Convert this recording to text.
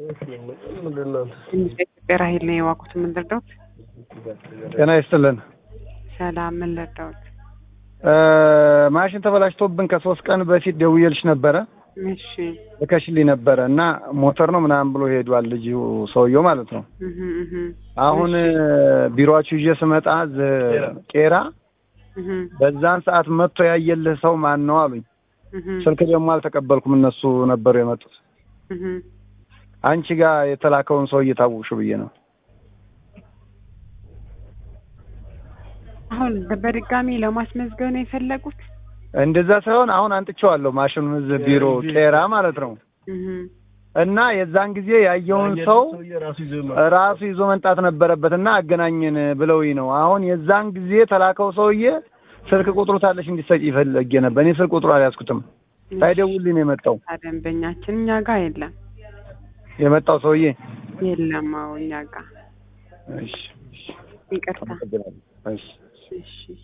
ኢትዮጵያ ራሄል ነው የዋኩት። ምን ልርዳዎት? ጤና ይስጥልን። ሰላም፣ ምን ልርዳዎት? ማሽን ተበላሽቶብን ከሶስት ቀን በፊት ደውዬልሽ ነበረ እሺ ልከሽልኝ ነበረ እና ሞተር ነው ምናምን ብሎ ሄዷል ልጅ ሰውየው ማለት ነው። እህ እህ አሁን ቢሮአችሁ ይዤ ስመጣ ዝ- ቄራ እህ በዛን ሰዓት መጥቶ ያየልህ ሰው ማን ነው አሉኝ። እህ ስልክ ደግሞ አልተቀበልኩም፣ እነሱ ነበሩ የመጡት። እህ አንቺ ጋር የተላከውን ሰው እየታወቅሽው ብዬ ነው። አሁን በድጋሚ ለማስመዝገብ ነው የፈለጉት? እንደዛ ሳይሆን አሁን አንጥቼዋለሁ ማሽኑን እዚህ ቢሮ ቄራ ማለት ነው። እህ እና የዛን ጊዜ ያየውን ሰው ራሱ ይዞ መምጣት ነበረበት እና አገናኘን ብለውኝ ነው። አሁን የዛን ጊዜ ተላከው ሰውዬ ስልክ ቁጥሩ ታለሽ እንዲሰጭ ይፈልግ ነበር። እኔ ስልክ ቁጥሩ አልያዝኩትም። ሳይደውልኝ ነው የመጣው ደንበኛችን እኛ ጋር የለም የመጣው ሰውዬ። የለም። አዎ እኛ ጋር እሺ ይቅርታ። እሺ እሺ